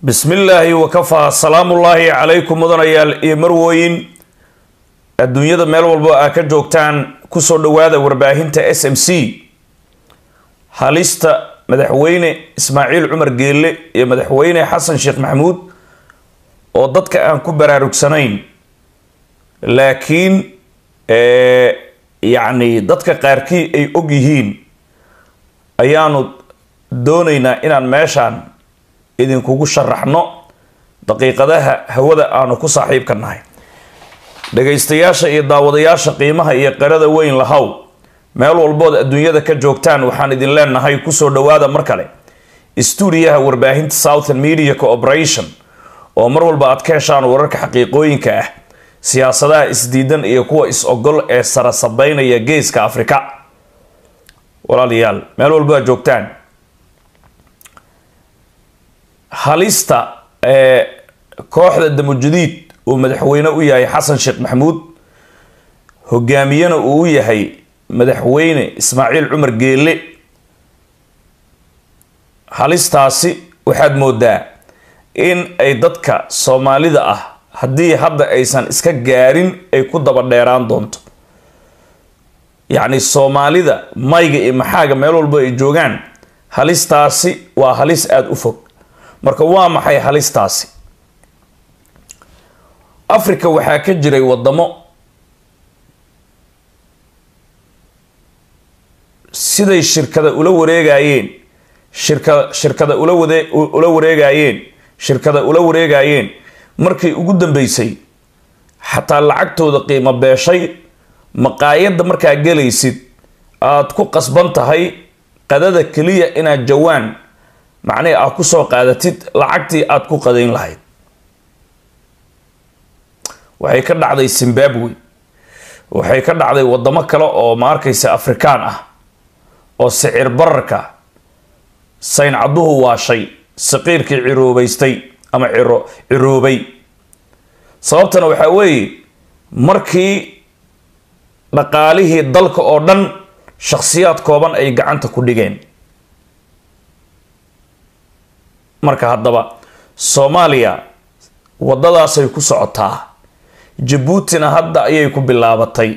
bismillaahi wakafaa salaamullaahi calaykum mudanayaal iyo marwooyin adduunyada meel walbo aa ka joogtaan kusoo dhowaada warbaahinta s m c halista madaxweyne ismaaciil cumar geelle iyo madaxweyne xasan sheekh maxamuud oo dadka aan ku baraarugsanayn laakiin yacni dadka qaarkii ay og yihiin ayaanu doonaynaa inaan meeshaan idinkugu sharaxno daqiiqadaha hawada aanu ku saaxiibka nahay dhagaystayaasha iyo daawadayaasha qiimaha iyo qarada weyn lahow meel walbood adduunyada ka joogtaan waxaan idin leenahay kusoo dhowaada mar kale stuudiyaha warbaahinta southern media cooperation oo mar walba aad ka heshaan wararka xaqiiqooyinka ah siyaasadaha isdiidan iyo kuwa is-ogol ee sarasabeynaya geeska afrika walaalayaal meel walbo aad joogtaan halista ee kooxda damujudiid uu madaxweyne u yahay xasan sheekh maxamuud hogaamiyena uu u yahay madaxweyne ismaaciil cumar geelle halistaasi waxaad moodaa in ay dadka soomaalida ah haddii hadda aysan iska gaarin ay ku daba dheeraan doonto yacni soomaalida mayga iyo maxaaga meel walbo ay joogaan halistaasi waa halis aada u fog marka waa maxay halistaasi africa waxaa ka jiray wadamo siday shirkada ula wareegayeen shirka shirkada ula wade ula wareegayeen shirkada ula wareegayeen markii ugu dambeysay xataa lacagtooda qiimo beeshay maqaayadda markaa gelaysid aada ku qasban tahay qadada keliya inaad jawaan macnihii aad kusoo qaadatid lacagtii aada ku qadayn lahayd waxay ka dhacday zimbabwe waxay ka dhacday wadamo kale oo ma arkaysa afrikaan ah oo sicir bararka sayn cadduhu waashay saqiirkii ciroobaystay ama ciro ciroobay sababtana waxaa weeye markii dhaqaalihii dalka oo dhan shakhsiyaad kooban ay gacanta ku dhigeen marka haddaba soomaaliya waddadaasay ku socotaa jabuutina hadda ayay ku bilaabatay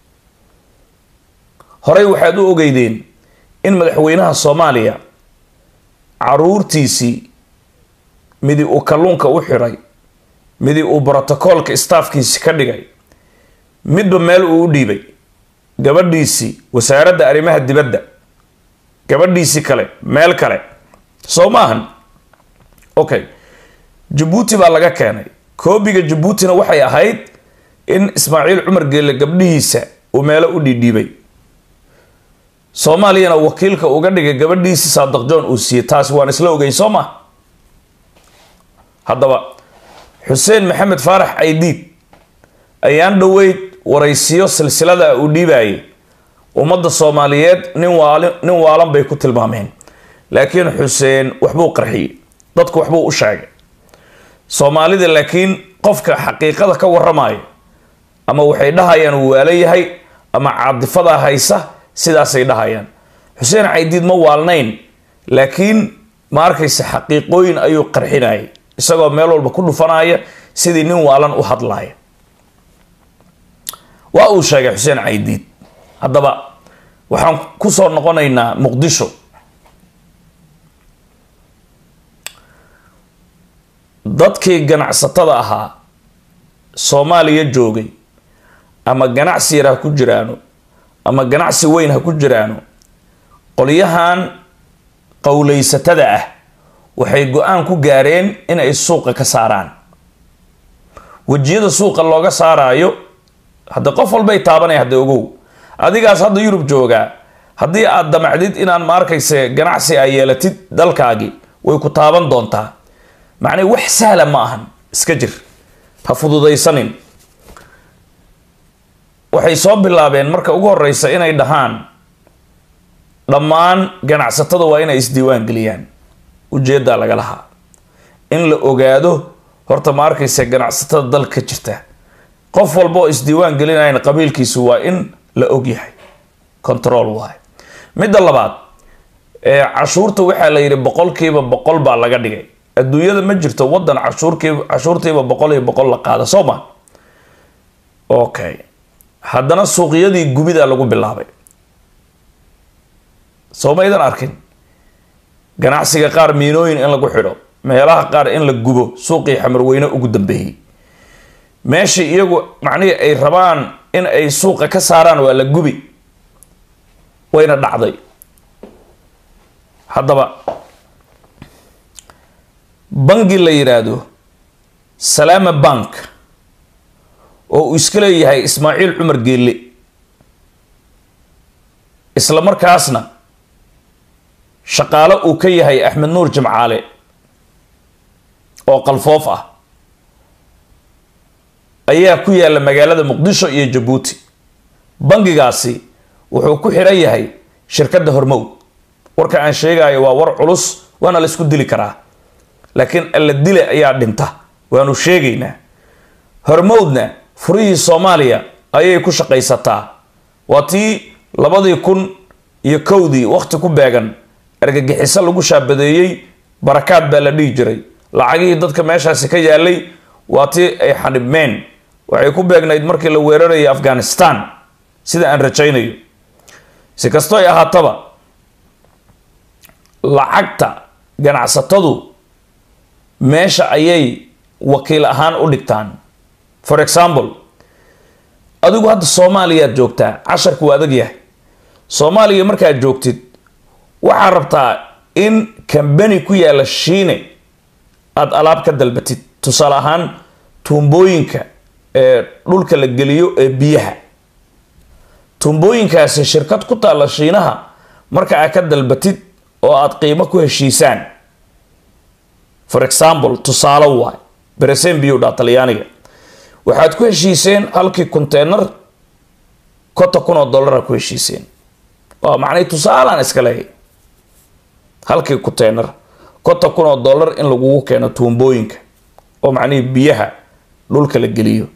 horey waxaad u ogeydeen in madaxweynaha soomaaliya caruurtiisii midi uu kalluunka u xiray midi uu brotocoolka staafkiisi ka dhigay midba meel uu u dhiibay gabadhiisii wasaaradda arrimaha dibadda gabadhiisii kale meel kale soo maahan okay jabuuti baa laga keenay koobiga jabuutina waxay ahayd in ismaaciil cumar geelle gabdhihiisa uu meelo u dhiidhiibay soomaaliyana wakiilka uga dhigay gabadhiisi saadaq john uu siiyey taasi waan isla ogeyn soo ma haddaba xuseen maxamed faarax caydiid ayaan dhoweyd waraysiyo silsilada uu dhiibayay ummadda soomaaliyeed nin waali nin waalan bay ku tilmaameen laakiin xuseen waxbuu qarxiyey dadku waxbuu u sheegay soomaalida laakiin qofka xaqiiqada ka waramayo ama waxay dhahayaan uu waala yahay ama caadifadaa haysa sidaasay dhahayaan xuseen caydiid ma waalnayn laakiin ma arkaysa xaqiiqooyin ayuu qarxinayay isagoo meel walba ku dhufanaya sidii nin waalan u hadlaya waa uu sheegay xuseen caydiid haddaba waxaan kusoo noqonaynaa muqdisho dadkii ganacsatada ahaa soomaaliya joogay ama ganacsi yar ha ku jiraano ama ganacsi weyn ha ku jiraano qolyahan qowleysatada ah waxay go-aan ku gaareen inay suuqa ka saaraan wejiyada suuqa looga saaraayo hadda qof walbay taabanaya hadda ogow adigaas hadda yurub joogaa haddii aad damacdid inaan ma arkayse ganacsi ay yeelatid dalkaagi way ku taaban doontaa macnaa wax sahla ma ahan iska jir ha fududaysanin waxay soo bilaabeen marka ugu horeysa inay dhahaan dhammaan ganacsatada waa inay isdiiwaan geliyaan ujeeddaa laga lahaa in la ogaado horta ma arkaysa ganacsatada dalka ka jirta qof walba oo isdiiwaan gelinayan qabiilkiisu waa in la ogyahay control waay midda labaad cashuurta waxaa la yidhi boqolkiiba boqol baa laga dhigay adduunyada ma jirto wadan cashuurkii cashuurtiiba boqol iyo boqol la qaada soo ma okay haddana suuqyadii gubida lagu bilaabay soo maydan arkin ganacsiga qaar miinooyin in lagu xidho meelaha qaar in la gubo suuqii xamarweyne ugu dambeeyey meeshii iyagu macnihii ay rabaan in ay suuqa ka saaraan waa la gubi wayna dhacday haddaba bangi la yidhaahdo salaama bank oo uu iska leeyahay ismaaciil cumar geelle isla markaasna shaqaalo uu ka yahay axmed nuur jimcaale oo qalfoof ah ayaa ku yaalla magaalada muqdisho iyo jabuuti bangigaasi wuxuu ku xidhan yahay shirkadda hormow warka aan sheegayo waa war culus waana la isku dili karaa laakiin alla dile ayaa dhinta waanu sheegaynaa hormowdna furihii soomaaliya ayay ku shaqaysataa waa tii labadii kun iyo kowdii wakhti ku beegan argagixiso lagu shaabadeeyey barakaad baa la dhihi jiray lacagihii dadka meeshaasi ka yaalay waa tii ay xanibmeen waxay ku beegnayd markii la weerarayay afghanistan sida aan rajaynayo si kastoo ay ahaataba lacagta ganacsatadu meesha ayay wakiil ahaan u dhigtaan for example adigu hadda soomaaliyaad joogtaa casharka waa adag yahay soomaaliya markaad joogtid waxaad rabtaa in kambani ku yaalla shiine aada alaab ka dalbatid tusaale ahaan tuumbooyinka ee dhulka la geliyo ee biyaha tuumbooyinkaasi shirkad ku taalla shiinaha marka aad ka dalbatid oo aada qiimo ku heshiisaan for example tusaale waay bereseen biyu dhaa talyaaniga waxaad ku heshiiseen halkii containar konton kun oo dollara ku heshiiseen waa macnay tusaalaan iska leehay halkii containar konton kun oo dollar in lagugu keeno tuumbooyinka oo macnihii biyaha dhulka la geliyo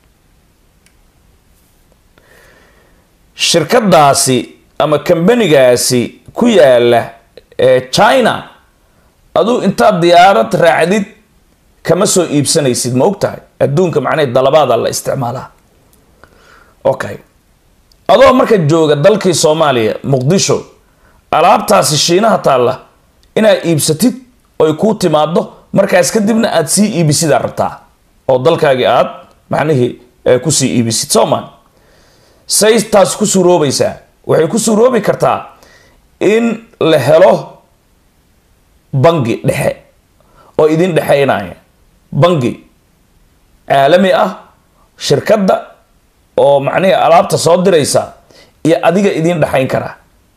shirkadaasi ama kambanigaasi ku yaala ee china aduu intaad diyaarad raacdid kama soo iibsanaysid ma og tahay adduunka macnahe dalabaada la isticmaalaa okay adoo marka jooga dalkii soomaaliya muqdisho alaabtaasi shiinaha taalla inaad iibsatid oy kuu timaado markaas kadibna aada sii iibisidaa rabtaa oo dalkaagii aad macnihii kusii iibisid soomaan say taas ku suuroobaysaa waxay ku suuroobi kartaa in la helo bangi dhexe oo idin dhexaynaya bangi caalami ah shirkadda oo macnihii alaabta soo diraysa iyo adiga idin dhexayn karaa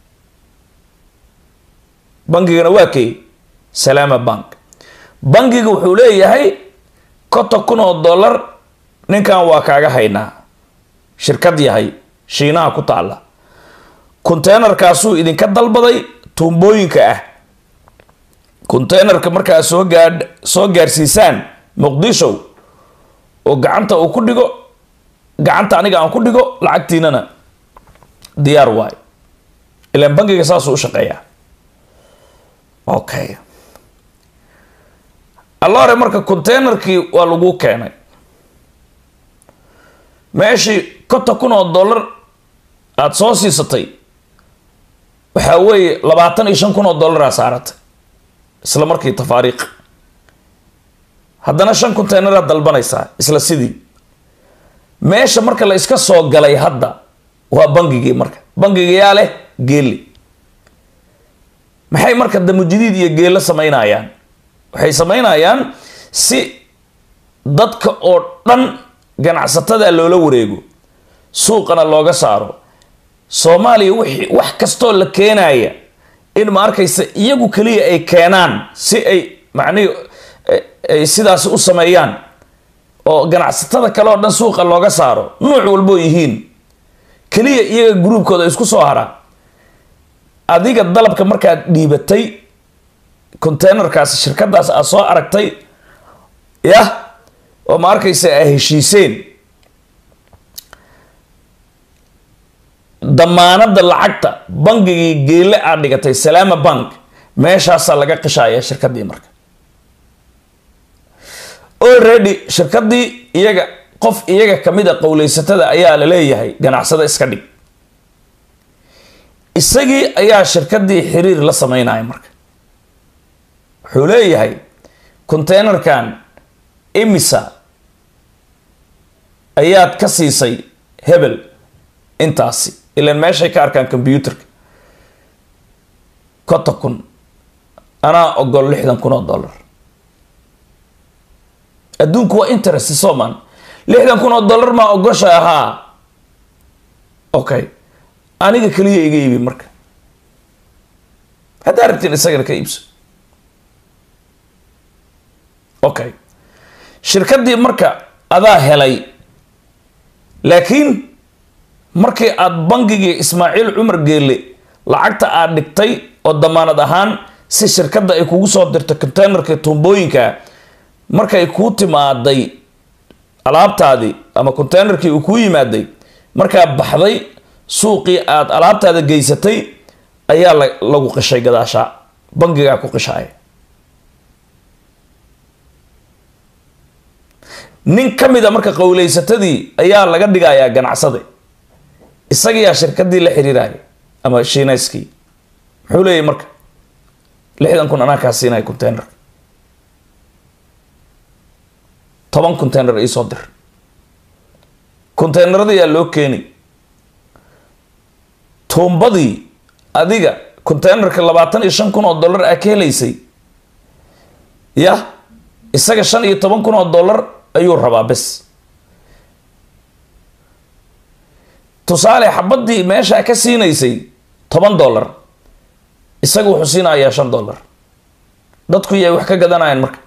bangigana waa kay salaama bank bangiga wuxuu leeyahay konton kun oo dollar ninkan waa kaaga haynaa shirkad yahay shiinaha ku taalla containerkaasuu idinka dalbaday tuumbooyinka ah containerka markaa soo gaadh soo gaarsiisaan muqdisho oo gacanta uu ku dhigo gacanta aniga aan ku dhigo lacagtiinana diyaar waay ilaan bangiga saasuu u shaqeeyaa okay alla hore marka containerkii waa lagu keenay meeshii konton kun oo dollar aada soo siisatay waxaa weeye labaatan iyo shan kun oo dollaraa saaratay isla markii tafaariiq haddana shan containaraad dalbanaysaa isla sidii meesha marka la iska soo galay hadda waa bangigii marka bangigayaa leh geeli maxay marka damujidiid iyo geelo samaynayaan waxay samaynayaan si dadka oo dhan ganacsatada loola wareego suuqana looga saaro soomaaliya wixii wax kastoo la keenaya in ma arkaysa iyagu keliya ay keenaan si ay macnihi ay sidaas u sameeyaan oo ganacsatada kale oo dhan suuqa looga saaro nuuc walboo yihiin keliya iyaga gruubkooda isku soo haraan adiga dalabka markaad dhiibatay containerkaas shirkadaas aad soo aragtay yah oo ma arkaysa a heshiiseen damaanada lacagta bangigii geele aad dhigatay salaama bank meeshaasaa laga qishaya shirkadii marka already shirkadii iyaga qof iyaga kamid a qowleysatada ayaa la leeyahay ganacsada iska dhig isagii ayaa shirkadii xiriir la sameynaya marka wuxuu leeyahay containerkan imisa ayaad ka siisay hebel intaasi ilan meeshay ka arkaan combyuterka konton kun anaa ogol lixdan kun oo dollar adduunku waa interest soman lixdan kun oo dollar maa ogosha ahaa okay aniga keliya iga iibi marka haddaa rabtiin isagana ka iibso okay shirkaddii marka adaa helay laakiin markii aada bangigii ismaaciil cumar geelle lacagta aad dhigtay oo damaanad ahaan si shirkadda ay kugu soo dirto containerka tuumbooyinka markay kuu timaaday alaabtaadii ama containerkii uu kuu yimaaday markaa baxday suuqii aada alaabtaada geysatay ayaa lagu qishay gadaashaa bangigaa ku qishaaya nin ka mid a marka qowleysatadii ayaa laga dhigayaa ganacsade isagiyaa shirkadii la xiriiraya ama shiinayskii muxuu leeyahy marka lixdan kun anaa kaa siinaya containerka toban container iisoo dir containerada yaa loo keeni tuumbadii adiga containerka labaatan iyo shan kun oo dollar aa ka helaysay yah isaga shan iyo toban kun oo dollar ayuu rabaa bes tusaale xabadii meeshaa ka siinaysay toban dollar isaga wuxuu siinayaa shan dollar dadku yay wax ka gadanayaan marka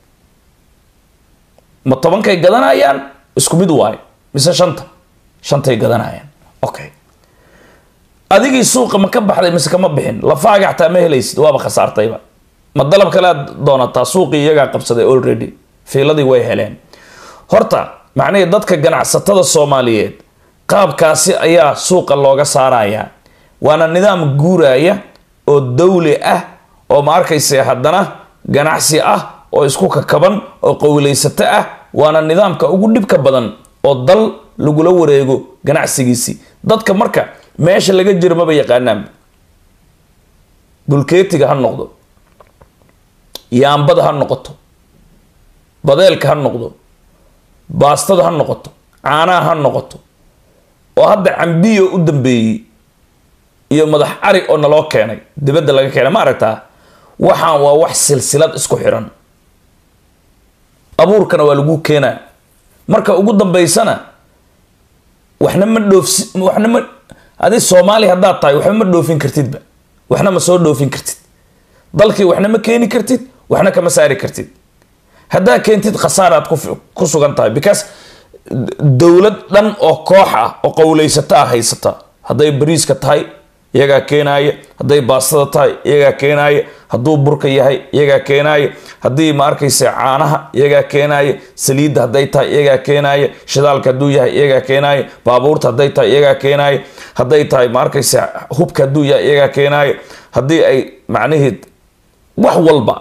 ma tobankay gadanayaan isku mid waayo mise shanta shantay gadanayaan okay adigii suuqa ma ka baxday mise kama bixin lafaaga xataa ma helaysid waaba khasaartayba ma dalab kale aad doonataa suuqii iyagaa qabsaday already fiiladii way heleen horta macnihii dadka ganacsatada soomaaliyeed qaabkaasi ayaa suuqa looga saarayaa waana nidaam guuraya oo dawli ah oo ma arkayse haddana ganacsi ah oo isku kakaban oo qowleysato ah waana nidaamka ugu dhibka badan oo dal lagula wareego ganacsigiisii dadka marka meesha laga jiro maba yaqaanaan bulkeetiga ha noqdo yaambada ha noqoto badeelka ha noqdo baastada ha noqoto caanaha ha noqoto oo hadda cambiyo u dambeeyey iyo madax cari oo naloo keenay dibadda laga keenay ma aragtaa waxaan waa wax silsilad isku xiran abuurkana waa lagu keenaa marka ugu dambeysana waxna ma dhoofsi waxna ma adi soomaali haddaad tahay waxba ma dhoofin kartidba waxna ma soo dhoofin kartid dalkii waxna ma keeni kartid waxna kama saari kartid haddaa keentid khasaaraad ku sugan tahay because dowlad dhan oo koox ah oo qowleysato ah haysata hadday bariiska tahay iyagaa keenaaya hadday baastada tahay iyagaa keenaaya hadduu burka yahay iyagaa keenaaya haddii ma arkaysa caanaha iyagaa keenaaya saliidda hadday tahay iyagaa keenaaya shidaalka hadduu yahay iyagaa keenaaya baabuurta hadday tahay iyagaa keenaaya hadday tahay ma arkaysa hubka hadduu yahay iyagaa keenaaya haddii ay macnaheed wax walba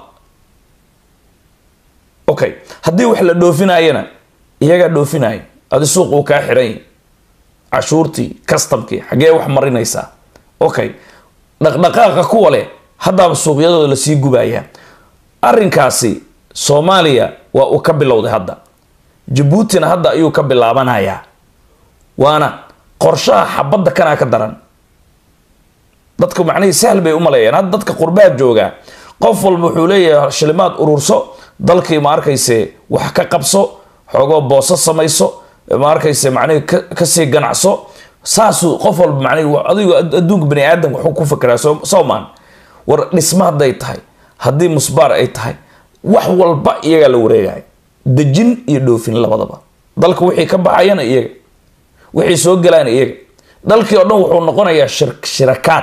okay haddii wax la dhoofinayana iyagaa dhoofinaya adi suuq uu kaa xiran yahy cashuurtii customkii xaggee wax marinaysaa okay dhaqdhaqaaqa kuwa leh haddaaba suuqyadooda lasii gubayaa arrinkaasi soomaaliya waa uu ka bilowday hadda jabuutina hadda ayuu ka bilaabanayaa waana qorshaha xabadda kanaa ka daran dadku macnihii sahl bay u maleeyaan hadda dadka qurbaha joogaa qof walba wuxuu leeyahay shilimaad ururso dalkii ma arkayse wax ka qabso xoogoo booso samayso ma arkayse macnihii kasii ganacso saasuu qof walba macnihi adigu adduunka bani aadam wuxuu ku fakeraa soomaan war dhisma hadday tahay haddii musbaar ay tahay wax walba iyagaa la wareegaya dejin iyo dhoofin labadaba dalka wixii ka baxayana iyaga wixii soo gelaana iyaga dalkii oo dhan wuxuu noqonayaa shirakaad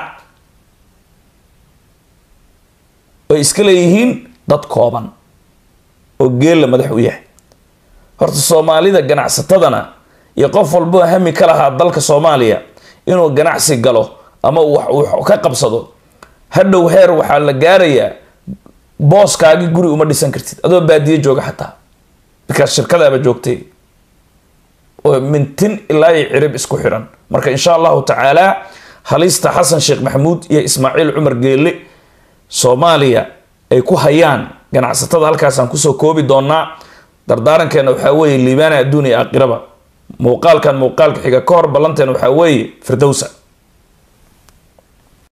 ay iska leeyihiin dad kooban oo geella madax u yahay horta soomaalida ganacsatadana iyo qof walbo hami ka lahaa dalka soomaaliya inuu ganacsi galo ama wax ka qabsado hadhow heer waxaa la gaarayaa booskaagi guri uma dhisan kartid adoo baadiye jooga xataa bikaas shirkadaaba joogtay oo mintin ilaa iyo cirib isku xiran marka insha allahu tacaala halista xasan sheekh maxamuud iyo ismaaciil cumar geelle soomaaliya ay ku hayaan ganacsatada halkaasaan kusoo koobi doonaa dardaarankeena waxaa weeye liibaana adduun iyo aakhiraba muuqaalkan muuqaalka xiga ka hor ballanteena waxaa weeye firdowsa